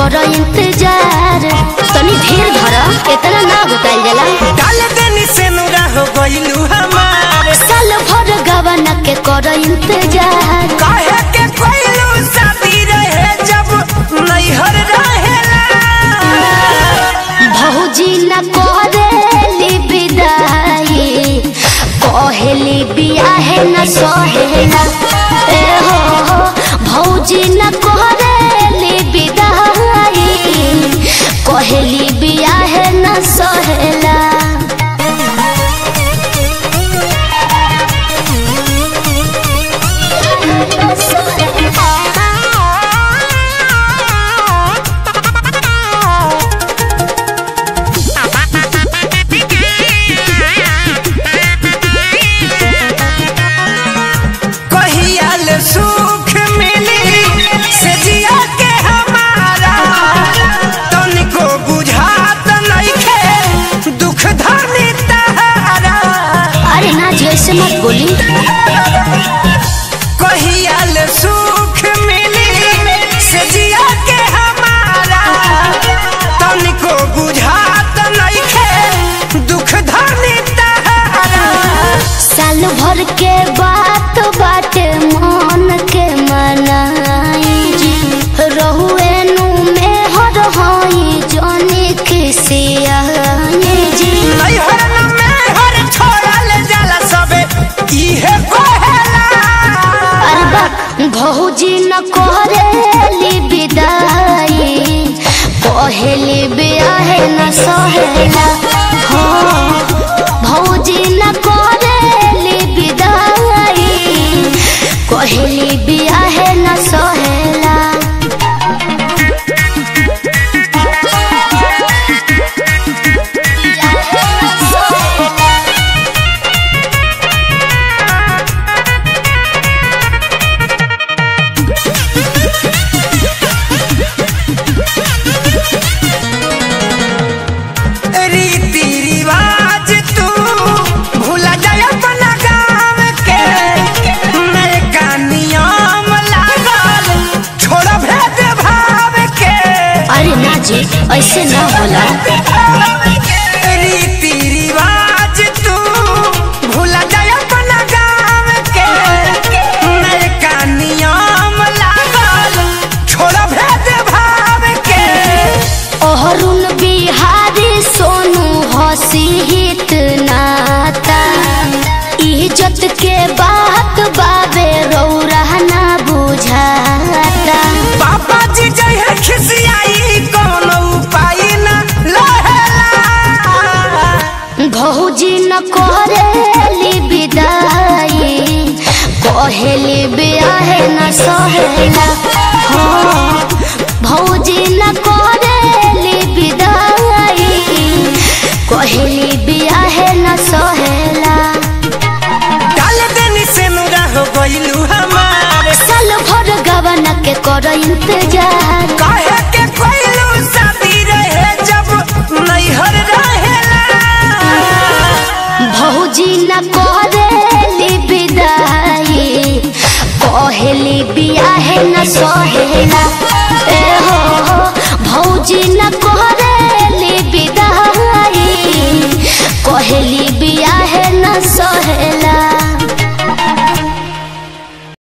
कर इंतजार तनी धीर धर इतना ना बताइल जाला डाल देनी से नुरा हो गइलू हमार साल भर गवन के कर इंतजार काहे के कोइलू शादी रहे जब नैहर रहेला भौजी न करेली विदाई कहेली बियाहे न सहेला ए हो भौजी न करेली विदाई कहेली बियाहे न सहेला कहियाल सुख मिली से जिया के हमारा तनिको बुझात नइखे दुख धनी तहारा अरे ना जैसे मत बोली कहियाल सुख मिली से जिया के हमारा तनिको बुझात नइखे दुख धनी तहारा साल भर के बात बाटे मन के मनाई जी रहुए नु में हर होई जाने खिसियाई जी नैहर न मेहर छोड़ल जाला सबे इहे कहेला अरे बा भौजी न करेली विदाई कहेली बियाहे न सहेला हाँ भौजी न करेली विदाई कहेली बियाहे न सहेला रीति रिवाज तू भूला जाय अपना गाँव के नयका नियम लागल छोड़ भेद भाव के अरे ना जी ऐसे ना होला रीति रिवाज तू भूला जाय अपना गाँव के नयका नियम लागल छोड़ भेद भाव के अरुण बिहारी सोनू हसी हित नाता इज्जत के बात बाबे रौरा ना बुझाता पापा जी जय है खिसियाई कोनो उपाय न लहेला भौजी न करेली विदाई कहेली बियाहे न सहेला हाँ भौजी न करेली विदाई कहेली बियाहे न सहेला डाल देनी से नुरा हो गइलू हमार साल भर गवन के कर इंतजार काहे के कोइलू शादी रहे जब नैहर रहेला भौजी न करेली विदाई कहेली बियाहे न सहेला ए हो भौजी न कह